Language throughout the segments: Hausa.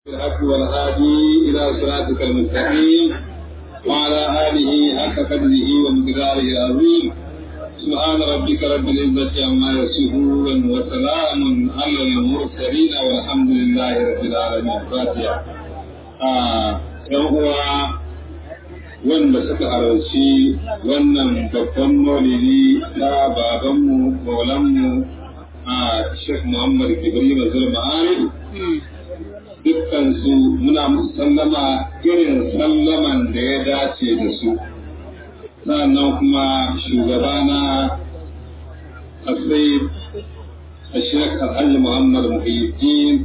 الحق والهادي إلى صراطك المستقيم وعلى آله حق قدره ومقداره العظيم سبحان ربك رب العزة عما يصفون وسلام على المرسلين والحمد لله رب العالمين فاتحة هو wanda suka halarci wannan babban maulidi na babanmu maulanmu a Sheikh Muhammad Ibrahim Zulma Arif dukkansu muna musu sallama irin sallaman da ya dace da su sannan kuma shugabana asai a Sheikh Alhaji Muhammad Muhyiddin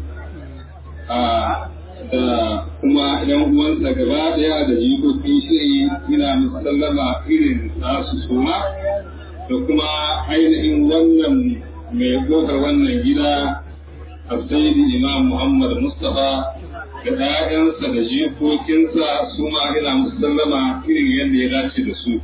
da kuma yan uwansa gaba daya da jikokin shiri ina musu sallama irin nasu suma da kuma ainihin wannan mai kofar wannan gida Abdaidi Imam Muhammad Mustapha da ‘ya'yansa da jikokinsa su ma ina musu sallama irin yadda ya dace da su.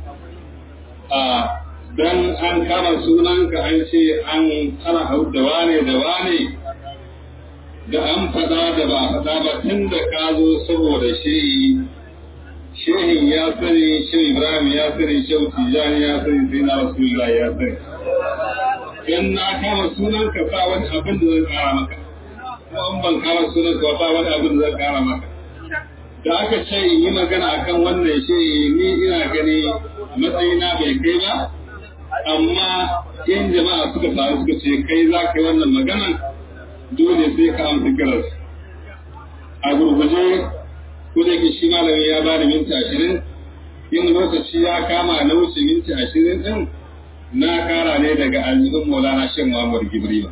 Dan an kama sunanka an ce an ana hau da wane da wane da an faɗa da ba faɗa ba tun da ka zo saboda shehi shehin ya sani shehu ibrahim ya sani shehu tijjani ya sani sai na rasulullah ya sani in na kama sunan ka sa wani abin da zan kara maka ko an ban kama sunan ka ba wani abin da zan kara maka da aka ce in yi magana akan wannan shehi ni ina gani matsayina bai kai ba amma in jama'a suka taru suka ce kai za ka yi wannan maganan dole sai ka amsa kiras a gurguje ko da ke shi malami ya bani minti ashirin in lokaci ya kama na wuce minti ashirin din na kara ne daga aljihun maulana shan muhammad gibrima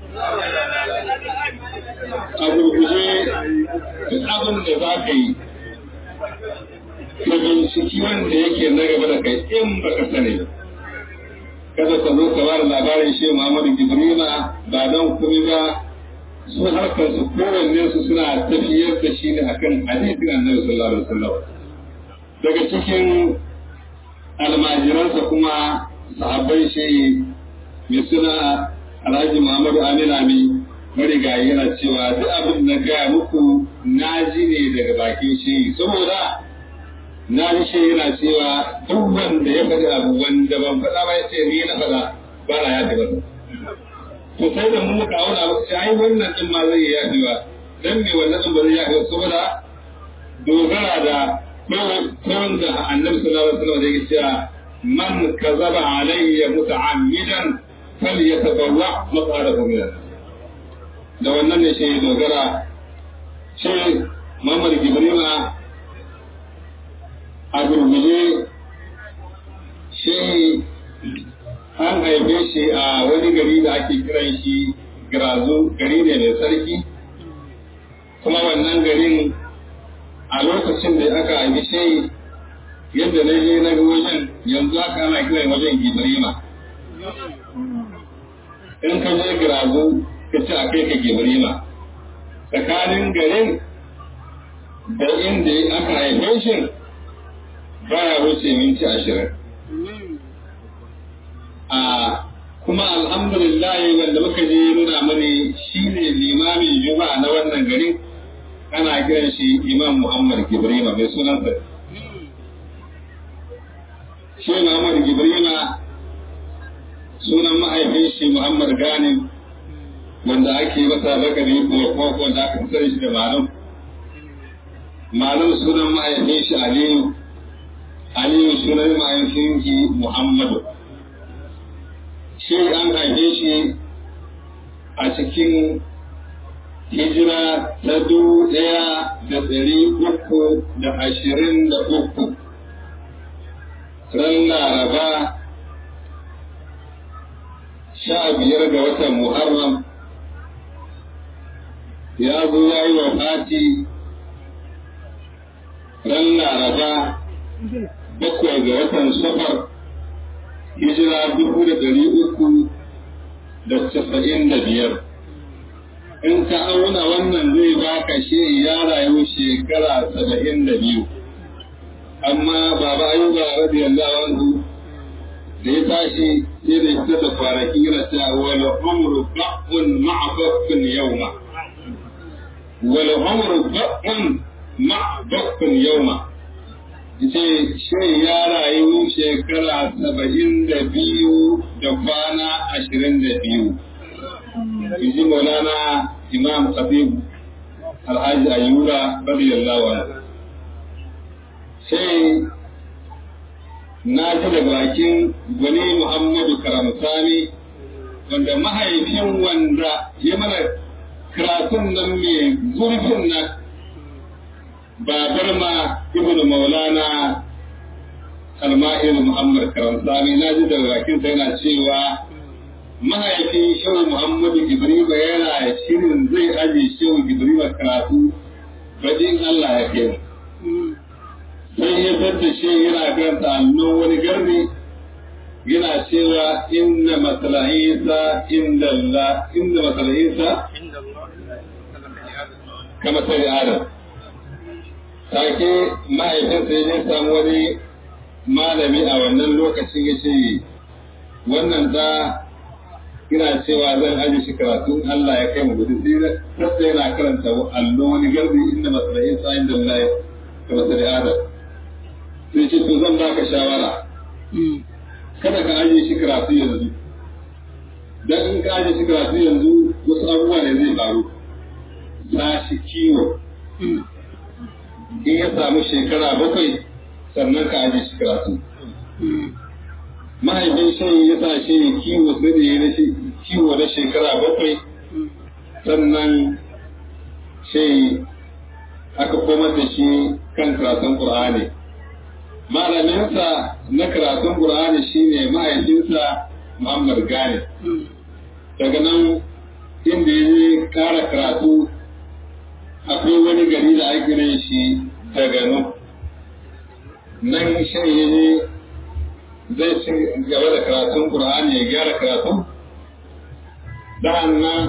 a gurguje duk abin da za ka yi ka binciki wanda yake na gaba da kai in baka sani ba kada ka zo ka bada labarin shi muhammad gibrima ba don kuma ba su harkar su kowanne su suna tafiyar da shi ne akan hadisin annabi sallallahu alaihi wasallam daga cikin almajiransa kuma sahabbai shi mai suna alhaji muhammadu amina mi marigayi yana cewa duk abin da gaya muku na ji ne daga bakin shi saboda na ji shi yana cewa duk wanda ya faɗi abu wanda ban faɗa ba ya ce ni na faɗa ba na ya taɓa to sai da mu muka auna muka ce ai wannan din ma zai yi yaɗewa dan me wannan din ba zai yaɗewa saboda dogara da kawai da annabi sallallahu alaihi wasallam da yake cewa man kazaba alayya muta'ammidan falyatabawwa maqadahu min da wannan ne shi dogara shi Muhammad Gibrima a gurguje shi an haife shi a wani gari da ake kiran shi Girazu gari ne mai sarki kuma wannan garin a lokacin da aka haifi shi yadda na je na ga wajen yanzu aka ana kiran wajen Gibrima in ka je Girazu ka ci a kai ka Gibrima tsakanin garin da inda aka haife shi baya wuce minti ashirin a kuma alhamdulillah wanda muka je nuna mani shine limamin juma'a na wannan garin ana kiran shi imam muhammad gibrima mai sunansa shi muhammad gibrima sunan mahaifin shi muhammad ganin wanda ake masa lakabi ko ko wanda aka sani shi da malum malum sunan mahaifin shi aliyu aliyu sunan mahaifin shi muhammadu shi an haife shi a cikin hijira ta dubu ɗaya da ɗari uku da ashirin da uku ran laraba sha biyar ga watan muharram ya zo ya yi wa fati ran laraba bakwai ga watan safar hijira dubu da ɗari uku da casa'in da biyar. In ka auna wannan zai baka shi ya rayu shekara saba'in da biyu. Amma baba ayuba radiyallahu anhu da ya tashi sai da fita da kwanaki yana cewa wal umru ba'un ma'a baqqin yawma wal umru baqun ma baqun yawma yace shi ya rayu shekara saba'in da biyu da kwana ashirin da biyu yaji maulana imam khatib alhaji ayyura radiyallahu anhu sai na ji daga bakin gwani muhammadu karamsani wanda mahaifin wanda ya mana karatun nan mai zurfin nan babar ma ibn maulana alma'il muhammad karamsani na ji daga bakin sai yana cewa mahaifin shehu muhammadu ibrahim yana shirin zai aje shehu ibrahim karatu bajin allah ya kai sai ya da shi yana karanta allon wani garbi yana cewa inna masala isa inda Allah inda masala isa kama sai adam take mahaifinsa ya samu wani malami a wannan lokacin ya ce wannan da ina cewa zan aje shi karatun Allah ya kai mu gudu sai yana karanta allon wani garbi inda masala isa inda Allah kama sai adam sai ce to zan baka shawara kada ka ajiye shi karatu yanzu dan in ka ajiye shi karatu yanzu wasu abubuwa ne zai faru sa shi kiwo in ya samu shekara bakwai sannan ka ajiye shi karatu mahaifin shi ya sa shi kiwo sai da ya kiwo na shekara bakwai sannan shi aka komar da shi kan karatun Qur'ani. malaminsa na karatun Qur'ani shine mahaifinsa Muhammad Gani. Daga nan inda ya je kara karatu akwai wani gari da ake kiran shi Tagano. Nan shi ya je zai ci gaba da karatun Qur'ani ya gyara karatu. Da'an nan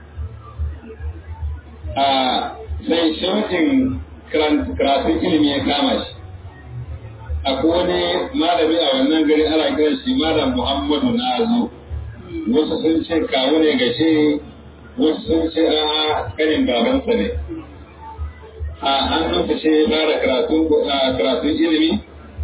a sai shauƙin karatun ilimi ya kama shi. akwai wani malami a wannan gari ana kiran shi malam Muhammadu Nazo wasu sun ce kawo ne ga shi wasu sun ce a kanin babansa ne a hannunsa shi ya fara karatun ilimi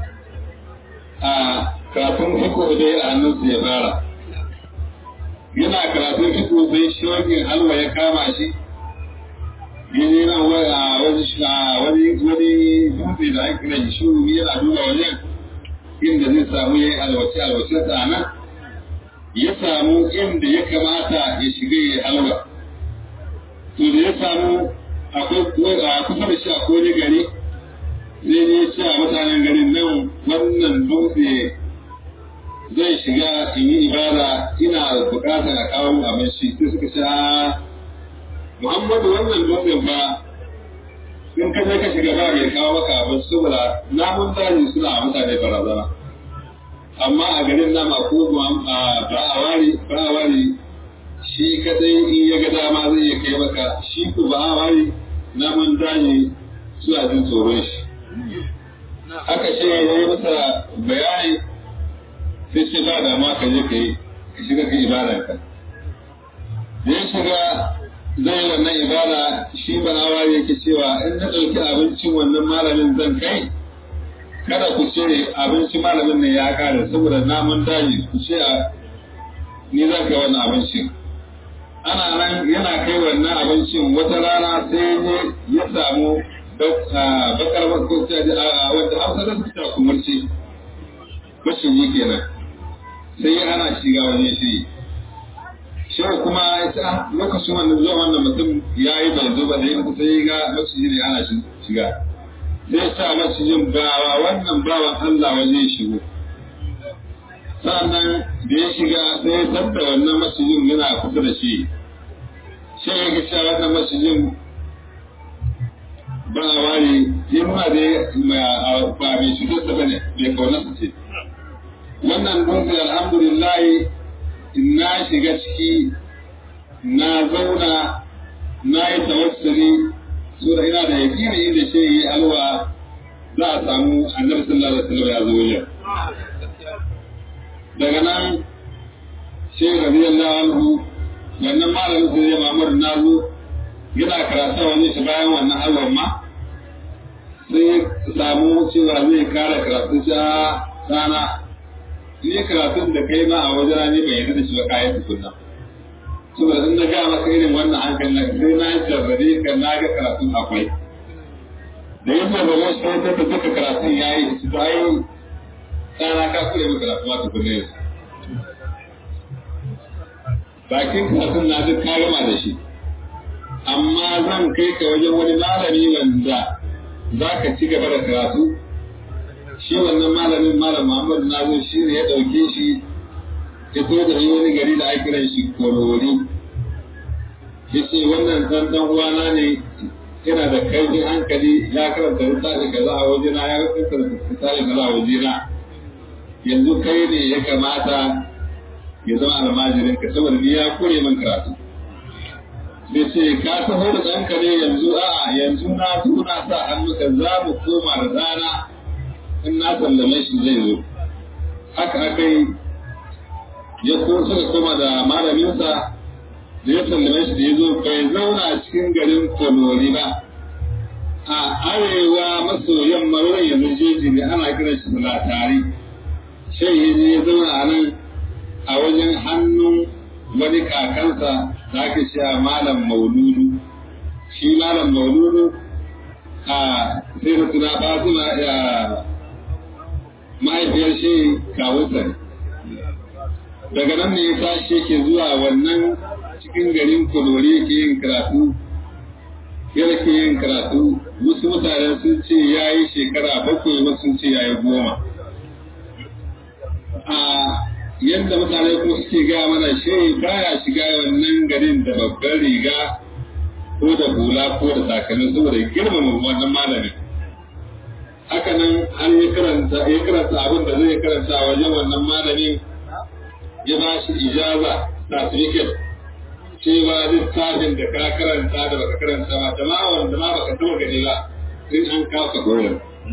a karatun fiko dai a hannunsa ya fara yana karatun fiko sai shogin halwa ya kama shi yanzu yana wani wani wani dutse da ake kira shi yana duba wajen inda zai samu ya yi alwace alwace sa nan ya samu inda ya kamata ya shiga ya halwa to da ya samu akwai kusa da shi akwai wani gari sai ne ce a mutanen garin nan wannan dutse zai shiga in yi ibada ina bukatar a kawo abinci sai suka ce Muhammadu wannan dutsen fa in ka je ka shiga ba mai kawo maka abin saboda namun daji suna a mutane barazana. Amma a garin nama ko ba a wari ba a wari shi kadai in ya ga dama zai iya kai maka shi ko ba a wari namun daji suna jin tsoron shi. Haka ce ya yi masa bayani sai ce ba da ma ka je ka yi ka shiga ka ibadanka. Da ya shiga zai wannan ibada shi banawa yake cewa in na ɗauki abincin wannan malamin zan kai kada ku ce abinci malamin ne ya kare saboda namun daji ku ce a ni zan kai wannan abincin ana nan yana kai wannan abincin wata rana sai ne ya samu bakar makwabci wadda hausa da suka kumurci maciji kenan sai ya hana shiga wani shi shehu kuma ya ce lokacin wannan zuwa wannan mutum ya yi bai zo ba da yin sai ga maciji ne ana shiga zai sa macijin bawa wannan bawan Allah waje shigo sannan da ya shiga sai ya tabda wannan macijin yana kusa da shi shi ya ga cewa wannan macijin ba a ware yi ma da ba mai cutarsa ba ne mai kaunarsa ce wannan dutse alhamdulillah na shiga ciki na zauna na yi tawassuli so da ina da yaƙini inda shi yi alwa za a samu annabi sallallahu alaihi wasallam ya zo wajen daga nan shi radiyallahu anhu wannan malamin sai ya mamar na zo yana karatu wani shi bayan wannan awon ma sai samu cewa zai kara karatu ta rana ni karatun da kai ma a wajen ne bai yarda da shi ba kayan tukunna saboda in na ga maka irin wannan hankali na sai na jarrabe ka na ga karatun akwai da yin jarrabe shi sai ta duka karatun ya yi shi to ai tsara ka kure maka karatu ma tukunna yanzu bakin karatun na duk ka gama da shi amma zan kai ka wajen wani malami wanda za ka ci gaba da karatu shi wannan malamin malam Muhammadu Nazo shi ne ya ɗauke shi ya zo da wani gari da ake kiran shi Kolori ya ce wannan ɗan ɗan uwana ne yana da kaifin hankali ya karanta littafi kaza a wajena ya karanta littafi kaza a wajena yanzu kai ne ya kamata ya zama almajirin ka saboda ni ya kure min karatu sai ce ka taho da ɗanka ne yanzu a yanzu na zo na sa hannuka za mu koma da rana in na sallame shi zai zo haka aka yi ya ko suka koma da malaminsa da ya sallame shi da ya zo bai zauna a cikin garin kolori ba a arewa maso yamma wurin yanzu jeji ne ana kiran shi latari sai ya je ya zauna a nan a wajen hannun wani kakansa da ake cewa malam mauludu shi malam mauludu a sai da suna fatima ya mahaifiyar shi kawunsa ne daga nan ne ya tashi yake zuwa wannan cikin garin kolori yake yin karatu yana ke yin karatu wasu mutane sun ce ya yi shekara bakwai wasu sun ce ya yi goma a yadda mutane kuma suke gaya mana shi baya shiga wannan garin da babban riga ko da hula ko da takalmi saboda girmama wannan malamin haka nan an yi karanta ya karanta abin da zai karanta a wajen wannan malamin ya ba shi ijaza certificate cewa littafin da ka karanta da baka karanta ba da ma wanda ma baka taba gani ba in an kawo ka koyar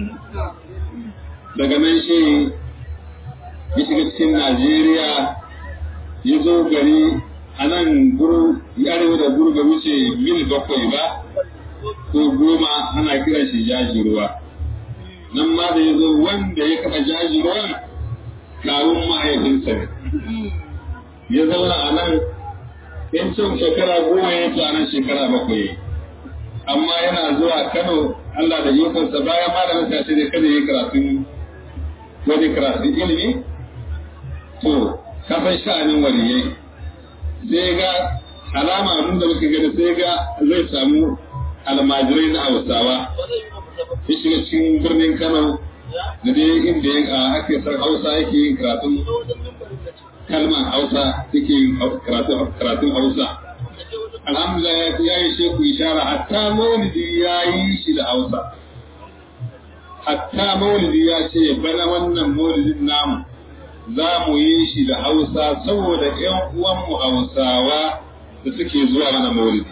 daga nan shi ya shiga cikin Najeriya ya zo gari a nan guru arewa da guru bai wuce mil bakwai ba ko goma ana kiran shi jaji ruwa nan ma da ya zo wanda ya kafa jaji ruwan kawun mahaifinsa ne ya zauna a nan in cin shekara goma ya ci a nan shekara bakwai amma yana zuwa Kano Allah da ikonsa bayan malamin sa ce kada yi karatun wani karatun ilimi to kafin sha'anin waliyai sai ga alama abin da muka gani sai ga zai samu almajirai na hausawa ya shiga cikin birnin kano da dai inda ake san hausa yake yin karatun kalmar hausa yake yin karatun hausa alhamdulillah ya yi sheku ishara hatta maulidi ya yi shi da hausa hatta maulidi ya ce bana wannan maulidin namu za mu yi shi da hausa saboda ‘yan uwanmu hausawa da suke zuwa mana maulidi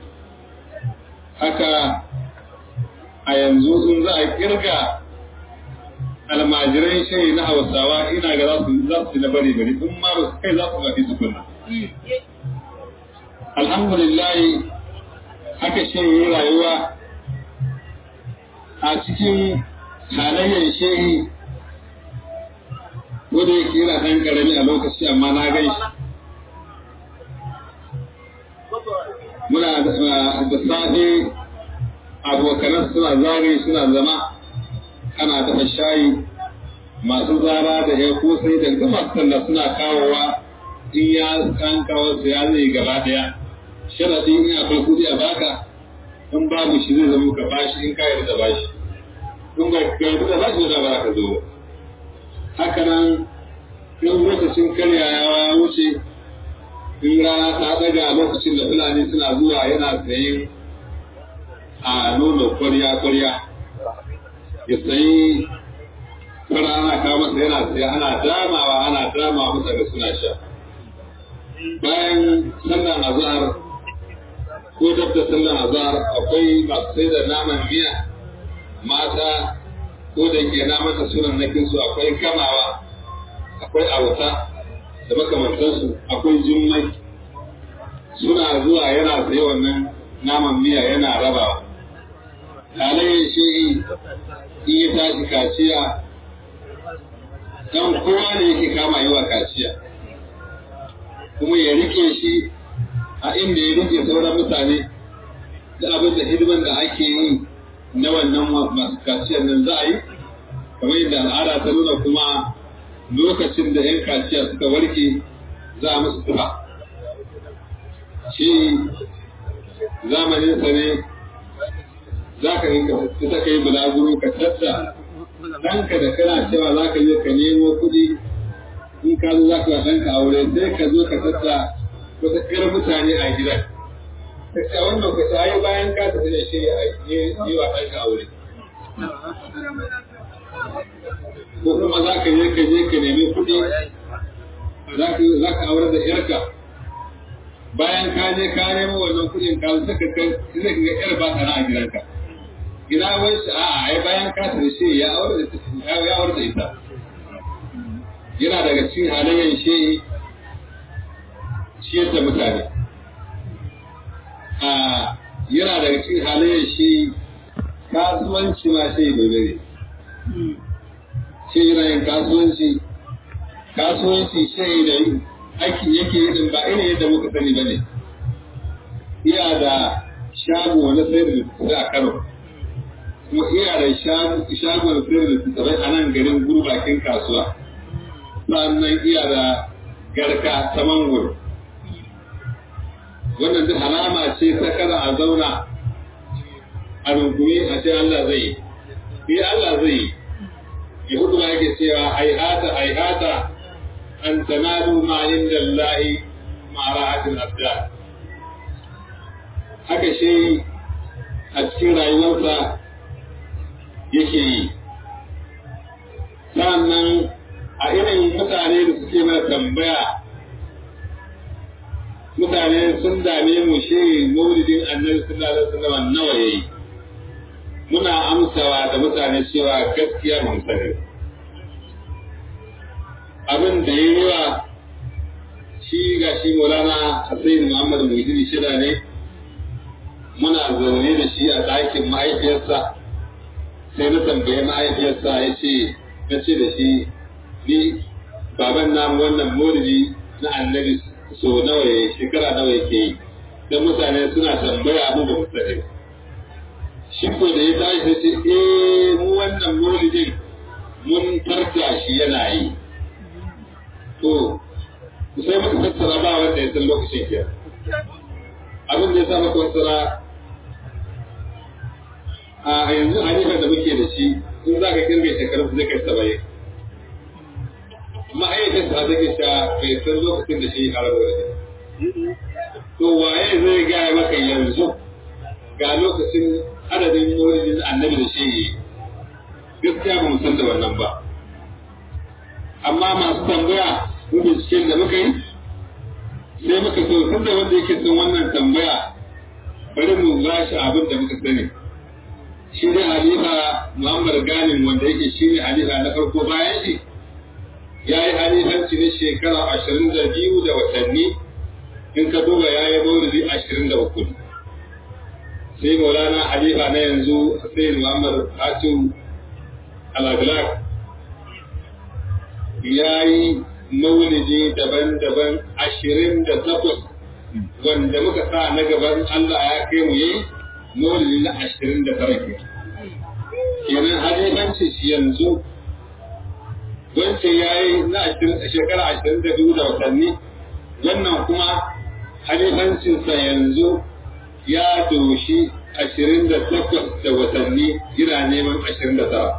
haka a yanzu in za a kirga almajirai shayi na hausawa ina ga za su na bari bari in ma ba su kai za su gafi su kunna alhamdulillah haka shayi rayuwa a cikin halayyar shehi wanda yake yana ɗan ƙarami a lokaci amma na gan shi muna da safe abokanan suna zagaye suna zama ana dafa shayi masu zara da ya kosai da duk masu talla suna kawowa in ya an kawo su ya zai gaba daya sharadi in akwai kudi a baka in babu shi zai zama ka bashi in ka yarda bashi in ba ka yarda bashi da ba ka zo haka nan in lokacin karyawa wuce in rana ta daga lokacin da fulani suna zuwa yana sayin a nono kwarya-kwarya ya sayi fara ana kawo masa yana saya ana damawa ana damawa masa ga suna sha bayan sallan azhar ko dab da sallan azhar akwai masu sai da naman miya mata ko da ke na masa sunan nakin su akwai kamawa akwai auta da makamantansu akwai jummai suna zuwa yana sayi wannan naman miya yana rabawa halayyar shi in ya tashi kaciya dan kowa ne yake kama yi wa kaciya kuma ya rike shi a inda ya rike sauran mutane da abin da hidiman da ake yi na wannan masu kaciyar nan za a yi kamar yadda al'ada ta nuna kuma lokacin da 'yan kaciya suka warke za a musu tufa shi zamanin sa ne za ka yi ka yi bulaguro ka tatta ɗanka da kana cewa za ka je ka nemo kuɗi in ka zo za ka wa ɗanka aure sai ka zo ka tatta wata ƙar mutane a gidan ka ce wannan ka ce bayan ka tafi da shi yi wa ɗanka aure ko kuma za ka je ka je ka nemi kuɗi za ka aure da yarka bayan ka je ka nemo wannan kuɗin ka saka kai sai ka ga yar ba ta a gidanka ina wai shi a ai bayan ka tafi shi ya aure da ya aure da ita yana daga cikin halayen shi ciyar da mutane a yana daga cikin halayen shi kasuwanci ma shi dole ne shi yana yin kasuwanci kasuwanci shi da aikin yake yi ba irin yadda muka sani ba ne iya da shago na sayar da a Kano kuma iya da shago na sayar da tsabai a nan garin gurbakin kasuwa sannan iya da garka ta mangoro wannan duk alama ce ta kada a zauna a rungumi a ce Allah zai yi Allah zai yi yahudu ma yake cewa aihata aihata an tanalu ma inda Allah ma ra'atin abdal haka shi a cikin rayuwarsa yake yi sannan a irin mutane da suke mana tambaya mutane sun dame mu shi maulidin annabi sallallahu alaihi wasallam nawa yayi muna amsawa da mutane cewa gaskiya mun sani abin da yayi wa shi ga shi Maulana Hussein Muhammad Muhyiddin Shida ne muna zaune da shi a ɗakin mahaifiyarsa sai na tambaye mahaifiyarsa ya ce na ce da shi ni baban namu wannan maulidi na annabi so nawa ya shekara nawa yake yi don mutane suna tambaya abu ba mutane shi ko da ya tashi sai ce eh mu wannan maulidin mun tarta shi yana yi to sai muka tattara ba wanda ya san lokacin ke abin da ya sa maka fassara a yanzu hanifa da muke da shi in za ka kirga shekaru zai kai saba'in ma'aikata ta take sha bai san lokacin da shi har wani to waye zai gaya maka yanzu ga lokacin adadin maulidin annabi da shi yi gaskiya ba mu san da wannan ba amma masu tambaya mu binciken da muka yi sai muka so tun da wanda yake son wannan tambaya bari mu ba shi abin da muka sani shi ne halifa muhammad ganin wanda yake shi ne halifa na farko bayan shi ya yi halifanci na shekara ashirin da biyu da watanni in ka duba ya yi maulidi ashirin da uku sai maulana halifa na yanzu sai muhammad hatim al-aglak ya yi maulidi daban-daban ashirin da takwas wanda muka sa na gaban Allah ya kai mu yi maulidi na ashirin da tara ke kenan halifanci shi yanzu wancan ya yi na shekara ashirin da biyu da watanni wannan kuma halifancinsa yanzu ya doshi ashirin da takwas da watanni yana neman ashirin da tara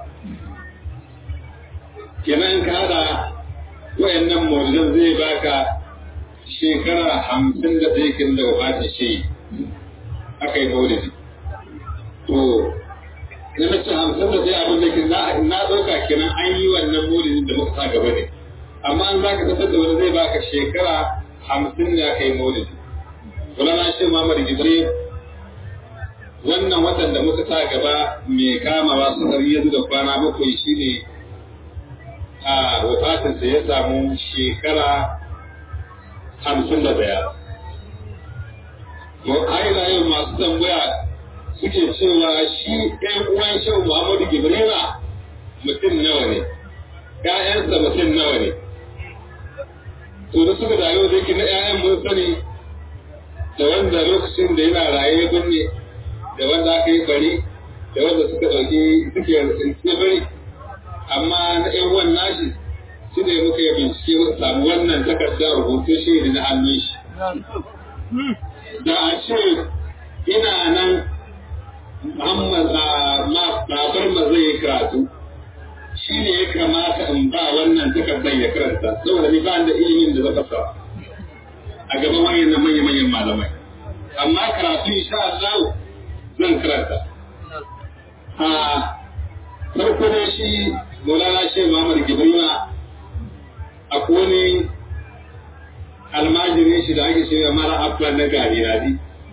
kenan ka haɗa wayannan mawujan zai baka shekara hamsin da ɗaya kin da wafati shi aka yi maulidi to na mace hamsin da ɗaya abin da ke na ɗauka kenan an yi wannan maulidin da muka sa gaba ne amma an za ka tattar da wani zai baka shekara hamsin da aka yi maulidi wala na shi mamar gidre wannan watan da muka sa gaba mai kamawa su har yanzu da kwana bakwai shine a wafatinsa ya samu shekara hamsin da daya to aina yau masu tambaya suke cewa shi ɗan uwan shehu Muhammadu Gibrila mutum nawa ne ƴaƴansa mutum nawa ne to da suka dawo da yake na ƴaƴan mun sani da wanda lokacin da yana raye ya binne da wanda aka yi bari da wanda suka ɗauki suke tsince bari amma na ƴan uwan nashi shi ne muka yi bincike muka samu wannan takardar rubutu shi na hannun shi da a ce ina nan Muhammad babar ma zai yi karatu shi ne ya kamata in ba wannan takardar ya karanta saboda ni ba da ilimin da zaka sa a gaban manyan manyan manyan malamai amma karatu insha Allah zan karanta a farko da shi Maulana Sheikh Muhammad Gibrima akwai wani almajirin shi da ake cewa mara aflan na gari radi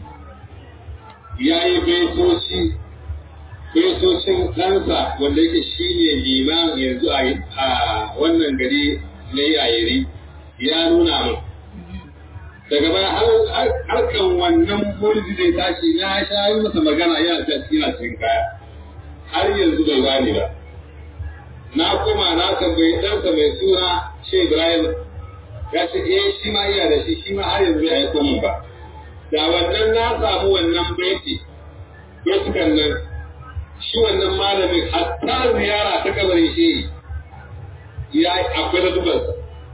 ya yi baitoci baitocin ɗansa wanda yake shi ne liman yanzu a wannan gari na yayiri ya nuna min daga baya harkan wannan mulki zai tashi na sha yi masa magana yana cikin kaya har yanzu bai bani ba na koma na tambayi ɗansa mai suna shi Ibrahim ya ce eh shi ma iya da shi shi ma har yanzu ya aiko min ba da wannan na samu wannan baiti baitukan nan shi wannan malamin hatta ziyara ta kabarin shi ya akwai da dubarsa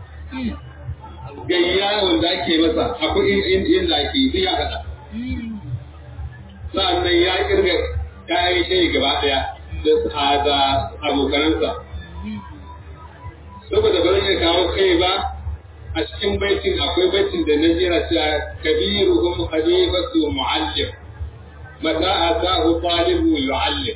gayya wanda ake masa akwai inda ake yi ya haɗa sa'annan ya kirga kayan shi gaba ɗaya da abokanansa saboda ba zan iya kawo kai ba a cikin baitin akwai baitin da na jira cewa kabiruhum habibatu muallim mata atahu talibu yuallim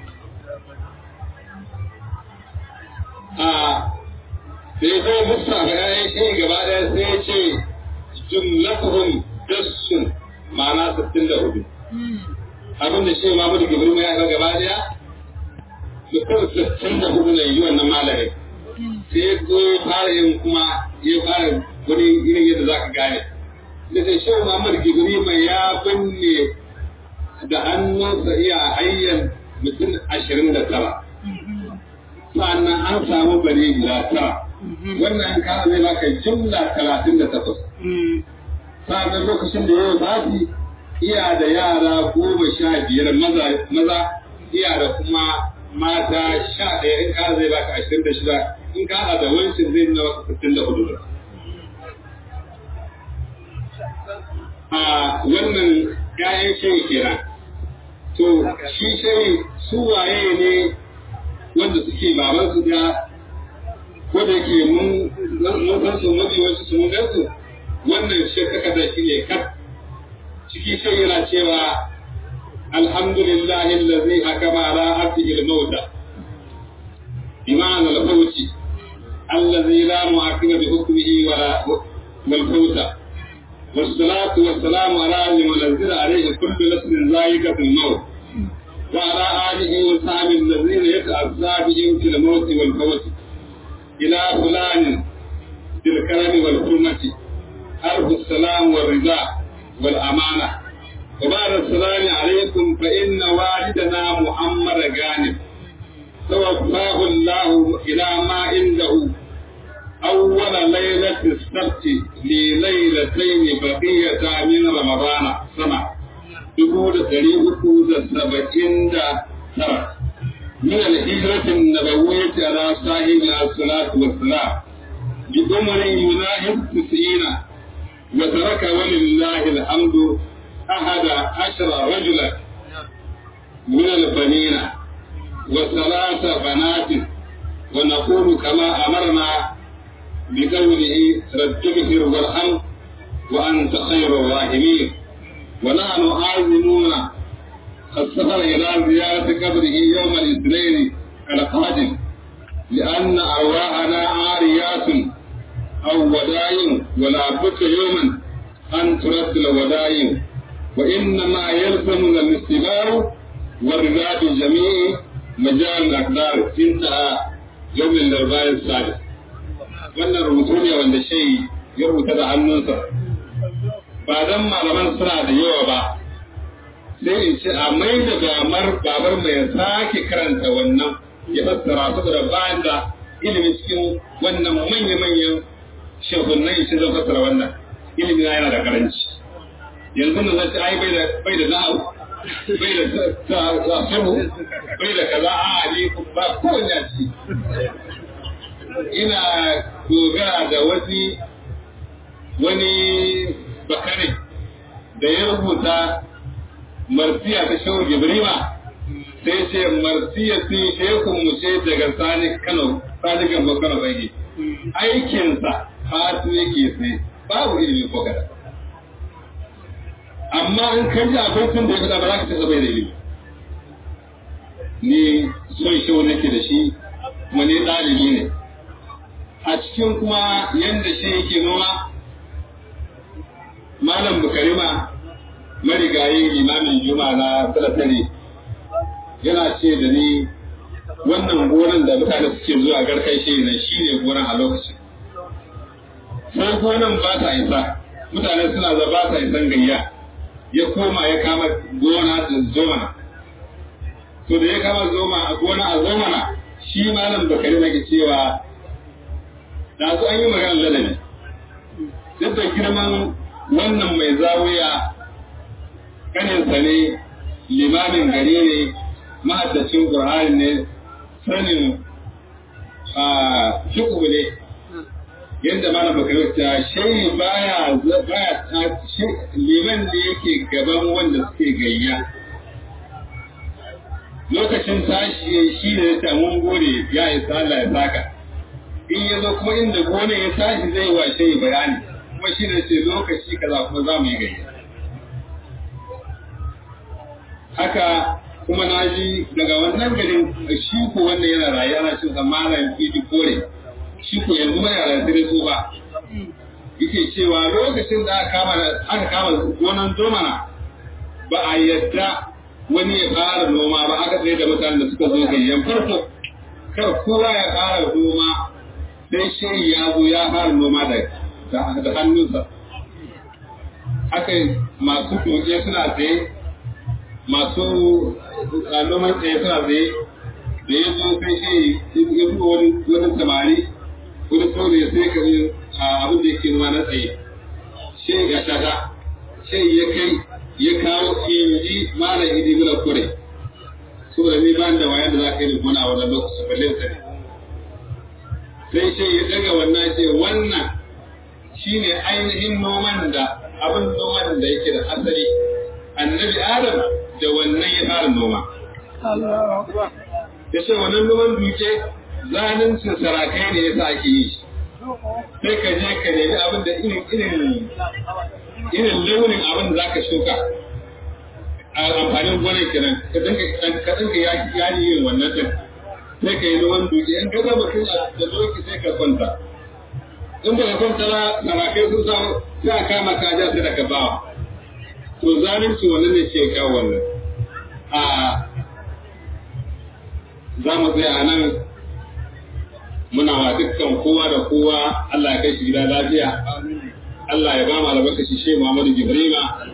a sai zai musa ga yayin shi gaba daya sai ya ce jumlatuhum dassun ma'ana 64 abin da shi Muhammadu Gibrima ya ga gaba daya mutum 64 ne yi wannan malamin sai ko ya fara yin kuma ya fara wani irin yadda za ka gane. Da sai shan Muhammad Gibrima ya binne da hannunsa iya hanyar mutum ashirin da tara. Sannan an samu bari guda tara. Wannan kara zai baka jumla talatin da takwas. Sannan lokacin da yau zafi iya da yara goma sha biyar maza iya da kuma mata sha ɗaya in kara zai baka ashirin da shida in ka haɗa da wancan zai nuna wasu sittin da hudu a wannan ƴaƴan shayi kenan to shi shayi su waye ne wanda suke baban su da ko da ke mun san su mafi wasu su mun gan su wannan shi takarda shi ne kat ciki shayi yana cewa alhamdulillahi allazi hakama ala abdihi al-mauta بمعنى الفوت الذي لا معقب بحكمه ولا والفوت والصلاة والسلام على من نزل عليه كل نفس ذائقة الموت وعلى آله وصحبه الذين يتأذى بهم في الموت والفوت إلى فلان بالكرم والحرمة حرف السلام والرضا والأمانة وبعد السلام عليكم فإن والدنا محمد غانم توفاه الله إلى ما عنده أول ليلة السبت لليلتين بقية من رمضان سنة يقول تاريخ سبعين ترى من الهجرة النبوية على صاحب الصلاة والسلام بأمر يناهض تسعين وترك ولله الحمد أحد عشر رجلا من البنين وثلاث بنات ونقول كما أمرنا بقوله رب اغفر وارحم وأنت خير الراحمين ونحن عازمون السفر إلى زيارة قبره يوم الاثنين القادم لأن أرواحنا عاريات أو ودايم ولا بد يوما أن ترد الودايم وإنما يلزمنا الاستمار والرضا بجميع مجال الأقدار انتهى يوم الأربعاء السادس wannan rubutu ne wanda shai ya rubuta da hannunsa ba dan malaman suna da yawa ba sai in ce a mai da gamar babar mai sake karanta wannan ya fassara saboda bayan da ilimi cikin wannan manya-manyan shehunan shi zan fassara wannan ilimi yana da karanci yanzu da zai ce ai bai da bai da na'u bai da sasaru bai da kaza a ali ba kowanne a ciki ina dogara da wani wani bakare da ya rubuta marsiya ta shehu jibrima sai ce marsiya sun shekun mu ce daga sani kano sani gamba kano bai aikinsa fatu yake sai babu ilimi ko kada amma in ka ji abincin da ya faɗa ba za ka ce bai da ilimi ni son shehu nake da shi kuma ni ɗalibi ne a cikin kuma yadda shi yake noma malam bukarima marigayi limamin juma na salatari yana ce da ni wannan gonan da mutane suke zuwa garkai shi ne shi ne gonan a lokacin sai gonan ba ta isa mutane suna za ba ta isan gayya ya koma ya kama gona da zomana to da ya kama zoma a gona a zomana shi malam bakari na cewa da su an yi magana ladabi duk da girman wannan mai zawiya kaninsa ne limamin gari ne mahaddacin ƙur'ani ne sanin fiƙu ne yadda mana bakar ta shayi baya baya liman da yake gaban wanda suke gayya lokacin tashi shi ne ya samu gode ya isa Allah ya saka in ya zo kuma inda gone ya tashi zai wa shayi bayani kuma shi ne ce lokaci kaza kuma za mu yi gayya haka kuma na ji daga wannan garin shi ko wanda yana rayu ana cin malam fidi kore shi ko yanzu mai yara sai su ba yake cewa lokacin da aka kama aka kama gonan domana ba a yadda wani ya fara noma ba aka tsaye da mutanen da suka zo gayyan farko kar kowa ya fara noma sai shi ya zo ya fara noma da da hannunsa haka masu doke suna tsaye masu noman tsaye suna tsaye da ya zo sai shi ya fi wani wani samari wani saurayi sai ka yi abin da yake noma na tsaye shi ga shata shi ya kai ya kawo inji mara idi mura kure saboda ni ba da wayan da za ka yi gona a wannan lokacin balle sa ne sai shi ya daga wannan ce wannan shine ainihin noman da abin noman da yake da asali annabi adam da wannan ya fara noma ya ce wannan noman duke zaluncin sarakai ne yasa ake yi sai ka je ka nemi abin da irin irin irin launin abin da zaka shuka a amfanin gonar kenan ka dinka ka dinka yaki yin wannan din sai ka yi noman duke in ka ga mutum da doki sai ka kwanta in ba ka kwanta ba sarakai sun samu sai a kama ka ja sai da ka bawa to zalunci wannan ne ke kawo wannan a za mu tsaya a nan muna wa dukkan kowa da kowa Allah ya kai shi gida lafiya Allah ya ba mu albarkaci Shehu Muhammadu Jibrima